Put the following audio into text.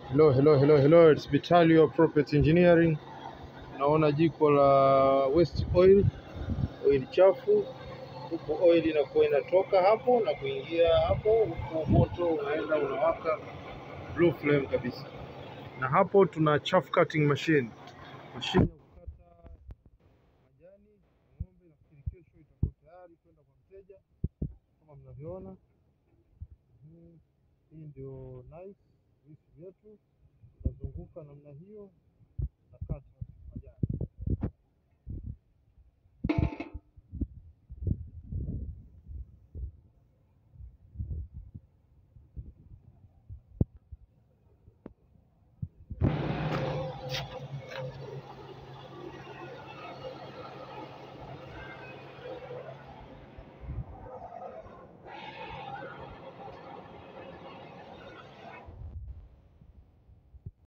Hello, hello, hello, hello. It's Vitalio Property Engineering. Naona jiko la waste oil, oil chafu. Huku oil inakuwa inatoka hapo na kuingia hapo, huku moto unaenda unawaka blue flame kabisa. Na hapo tuna chaff cutting machine, mashine ya kukata majani ya ng'ombe. Nafikiri kesho itakuwa tayari kwenda kwa mteja kama mnavyoona. Mhm. Hii ndio nice visu vyetu, tunazunguka namna hiyo